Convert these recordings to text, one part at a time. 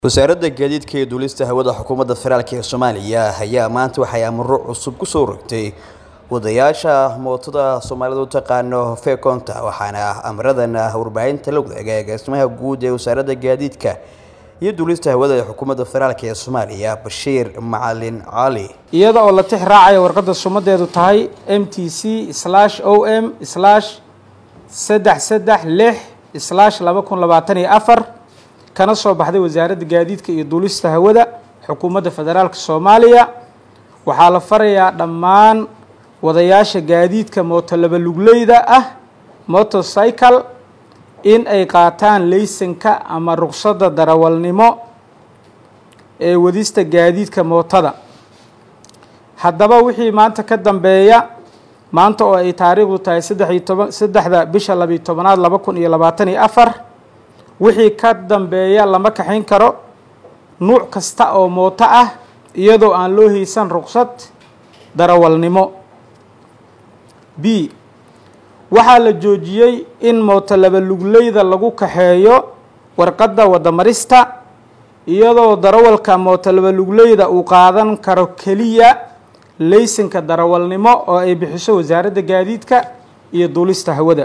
wasaaradda gaadiidka iyo duulista hawada xukuumadda federaalk ee soomaaliya ayaa maanta waxay amaro cusub kusoo rogtay wadayaasha mootada soomaalida u taqaano fekonta waxaana amaradan warbaahinta la wadaaga agaasimaha guud ee wasaaradda gaadiidka iyo duulista hawada ee xukuumadda federaalk ee soomaaliya bashiir macalin cali iyada oo la tix raacaya warqadda sumadeedu tahay m t c slash o m slash saddex saddex lix slash laba kun labaatan iyo afar kana soo baxday wasaaradda gaadiidka iyo duulista hawada xukuumadda federaalka soomaaliya waxaa la farayaa dhammaan wadayaasha gaadiidka mooto labalugleyda ah motorcycle in ay qaataan laysanka ama ruqsadda darawalnimo ee wadista gaadiidka mootada haddaba wixii maanta ka dambeeya maanta oo ay taariikhdu tahay saddex iyo toban saddexda bisha labiyo tobanaad laba kun iyo labaatan iyo afar wixii ka dambeeya lama kaxayn karo nuuc kasta oo mooto ah iyadoo aan loo haysan ruqsad darawalnimo b waxaa la joojiyey in mooto labalugleyda lagu kaxeeyo warqadda wadamarista iyadoo darawalka mooto labalugleyda uu qaadan karo keliya laysanka darawalnimo oo ay bixiso wasaaradda gaadiidka iyo duulista hawada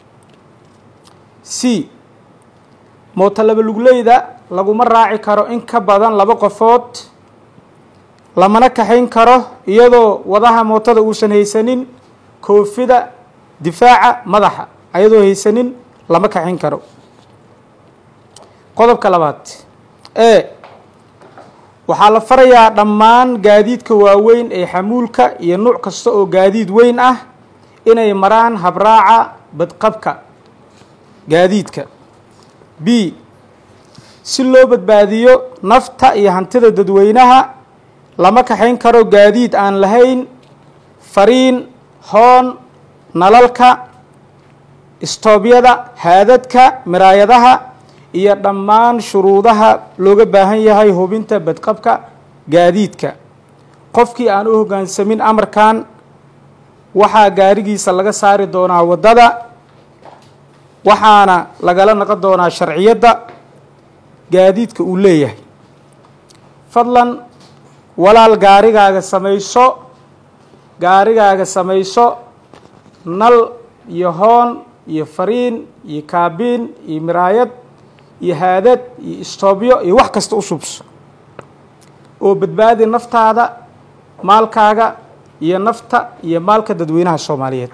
c mooto labalugleyda laguma raaci karo in ka badan laba qofood lamana kaxayn karo iyadoo wadaha mootada uusan haysanin koofida difaaca madaxa ayadoo haysanin lama kaxayn karo qodobka labaad e waxaa la farayaa dhammaan gaadiidka waaweyn ee xamuulka iyo nuuc kasta oo gaadiid weyn ah inay maraan habraaca badqabka gaadiidka b si loo badbaadiyo nafta iyo hantida dadweynaha lama kaxayn karo gaadiid aan lahayn fariin hoon nalalka istoobyada haadadka miraayadaha iyo dhammaan shuruudaha looga baahan yahay hubinta badqabka gaadiidka qofkii aan u hoggaansamin amarkan waxaa gaarigiisa laga saari doonaa waddada waxaana lagala naqon doonaa sharciyadda gaadiidka uu leeyahay fadlan walaal gaarigaaga samayso gaarigaaga samayso nal iyo hoon iyo fariin iyo kaabiin iyo miraayad iyo haadad iyo istoobyo iyo wax kasta u subso oo badbaadi naftaada maalkaaga iyo nafta iyo maalka dadweynaha soomaaliyeed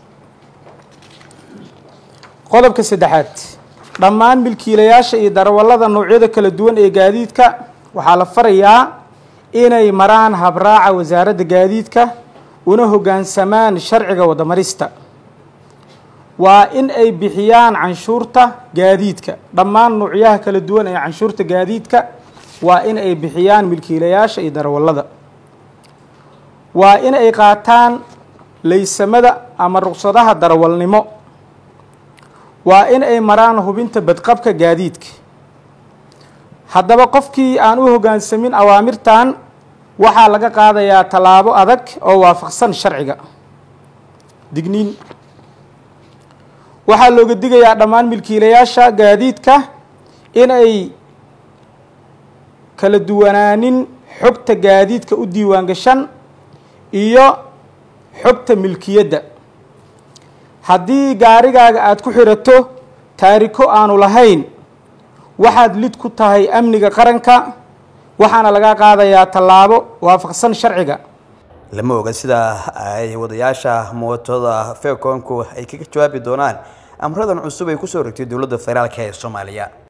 qodobka saddexaad dhammaan milkiilayaasha iyo darawallada noocyada kala duwan ee gaadiidka waxaa la farayaa inay maraan habraaca wasaaradda gaadiidka una hoggaansamaan sharciga wadamarista waa in ay bixiyaan canshuurta gaadiidka dhammaan nuucyaha kala duwan ee canshuurta gaadiidka waa in ay bixiyaan milkiilayaasha iyo darawallada waa in ay qaataan laysamada ama ruqsadaha darawalnimo waa in ay maraan hubinta badqabka gaadiidka haddaba qofkii aan u hoggaansamin awaamirtan waxaa laga qaadayaa tallaabo adag oo waafaqsan sharciga digniin waxaa looga digayaa dhammaan milkiilayaasha gaadiidka in ay kala duwanaanin xogta gaadiidka u diiwaan gashan iyo xogta milkiyadda haddii gaarigaaga aada ku xirato taariko aanu lahayn waxaad lid ku tahay amniga qaranka waxaana laga qaadayaa tallaabo waafaqsan sharciga lama oga sida ay wadayaasha mootada fekonku ay kaga jawaabi doonaan amradan cusub ay kusoo rogtay dowladda federaalk ee soomaaliya